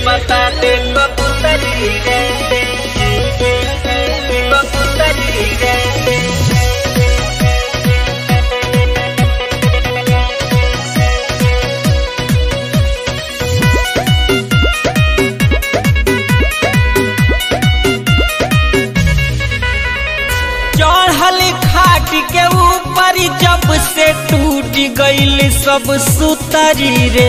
बता दे कबूतरी रे कबूतरी रे चढ़ल खाट के ऊपर जब से टूट गईल सब सुतरी रे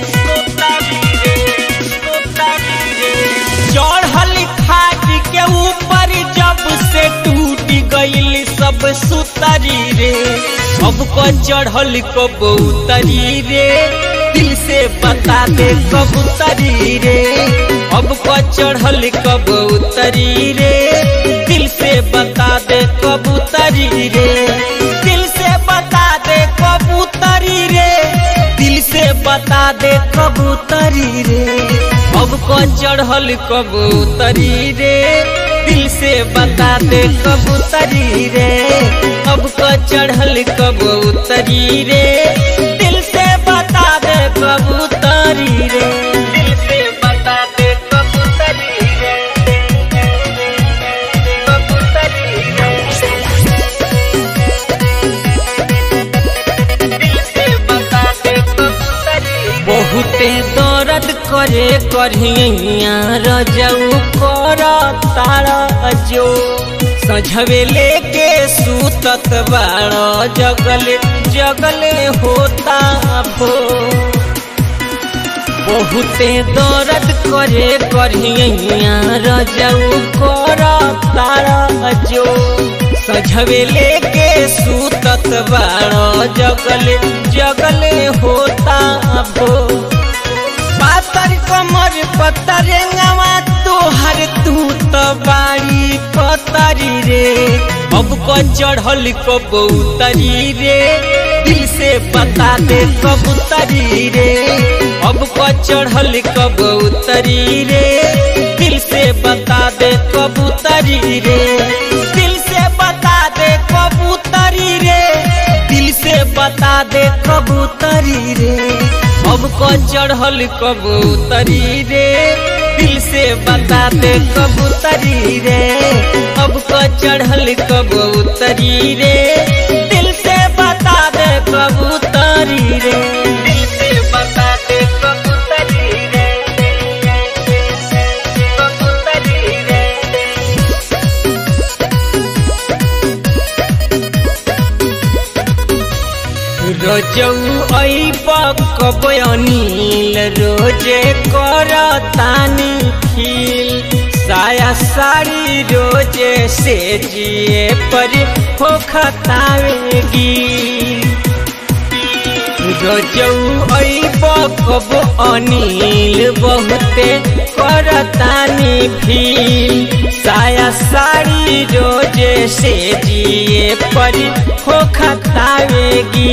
चढ़ल खाट के ऊपर जब से टूट गईल सब सुतरी रे अब को चढ़ल कबूतरी रे दिल से बता दे कबूतरी रे अब को चढ़ल कबूतरी रे दिल से बता दे कबूतरी रे दिल से बता दे कबूतरी रे दिल से बता दे कबूतरी रे अब को चढ़ल कबूतरी रे दिल से बता दे कबूतरी रे अब को चढ़ल कबूतरी रे दिल से बता दे कबूतरी रे दिल से बता दे कबूतरी रे कबूतरी रे दिल से बता दे कबूतरी रे बहुते दर्द करे करिया रजऊ कर तारा जो सझवे लेके सूतत बाड़ जगले जगले होता भो बहुते दर्द करे करिया रजऊ कर तारा जो सझवे लेके सूतत बाड़ जगले जगले होता भो पातर कमर पतरंगवा तोहर तू तो बाड़ी पतरी रे अब को चढ़ल कबूतरी रे दिल से बता दे कबूतरी रे अब को चढ़ल कबूतरी रे दिल से बता दे कबूतरी रे दिल से बता दे कबूतरी रे दिल से बता दे कबूतरी रे अब को चढ़ल कबूतरी रे दिल से बता दे कबूतरी रे अब को चढ़ल कबूतरी रे दिल से बता दे कबूतरी रे दिल से बता दे कबूतरी रे कबूतरी रे रोजौ ऐप कब अनिल रोजे कर तानी खिल साया साड़ी रोजे से जिए पर हो खतावेगी रोजौ ऐप कब अनिल बहुते कर तानी भील साया साड़ी रोजे से जिए पर हो खतावेगी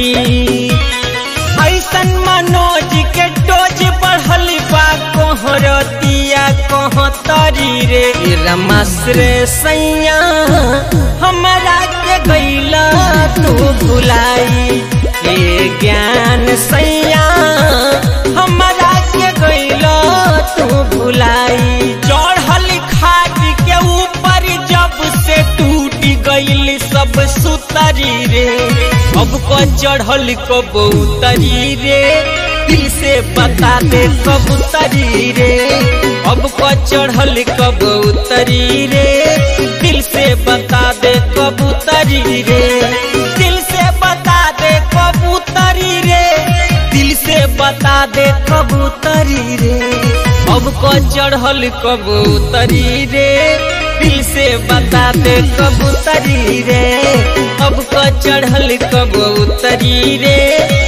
ऐसन मनोज के डोज बढ़ल बा कोहरतिया कोहतरी रे रमाश्रे सैया हमरा के गैला तू भुलाई ए ज्ञान सैया हमरा के गैला तू भुलाई चढ़ल खाट के ऊपर जब से टूट गईल सब सुतरी रे अब को चढ़ल कबूतरी रे दिल से बता दे कबूतरी रे अब को चढ़ल कबूतरी रे दिल से बता दे कबूतरी रे दिल से बता दे कबूतरी रे दिल से बता दे कबूतरी रे अब को चढ़ल कबूतरी रे दिल से बता दे कबूतरी रे अब को चढ़ल कबूतरी रे